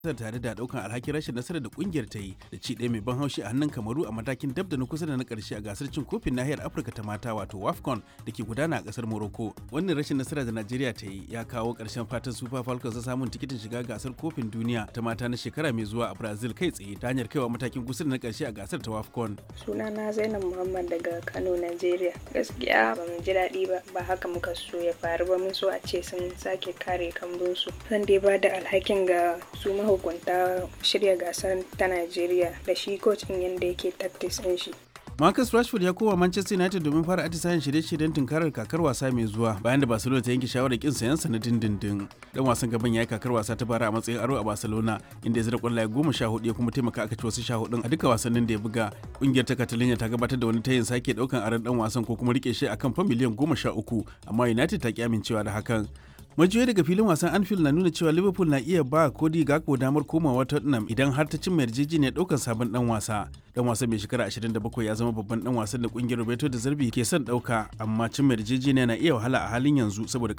tare da daukan alhakin rashin nasarar da kungiyar ta yi da ci ɗaya mai ban haushi a hannun kamaru a matakin dab da na kusa da na karshe a gasar cin kofin nahiyar afirka ta mata wato wafcon da ke gudana a kasar morocco wannan rashin nasara da najeriya ta yi ya kawo ƙarshen fatan super falcons na samun tikitin shiga gasar kofin duniya ta mata na shekara mai zuwa a brazil kai tsaye ta hanyar kaiwa matakin kusa da na karshe a gasar ta wafcon sunana zainab muhammad daga kano nigeria gaskiya ba mu ji daɗi ba ba haka muka so ya faru ba mun so a ce sun sake kare kambunsu zan dai ba da alhakin ga su mahukunta shirya gasar ta Najeriya da shi kocin yadda yake tactics ɗin shi. Marcus Rashford ya koma Manchester United domin fara atisayen shirye-shiryen tunkarar kakar wasa mai zuwa bayan da Barcelona ta yanke shawarar kin sayan sa na dindindin. Dan wasan gaban ya yi kakar wasa ta bara a matsayin aro a Barcelona inda ya zira kwallaye goma sha hudu ya kuma taimaka aka ci wasu sha hudun a duka wasannin da ya buga. Kungiyar ta Catalonia ta gabatar da wani tayin sake daukan aron dan wasan ko kuma rike shi akan fa miliyan goma sha uku amma United ta ki amincewa da hakan. majiyoyi daga filin wasan anfield na nuna cewa liverpool na iya ba kodi gakpo damar komawa tottenham idan har ta cimma yarjejeniyar daukar sabon dan wasa dan wasan mai shekara 27 ya zama babban dan wasan da kungiyar roberto da zarbi ke son dauka amma cimma yarjejeniya na iya wahala a halin yanzu saboda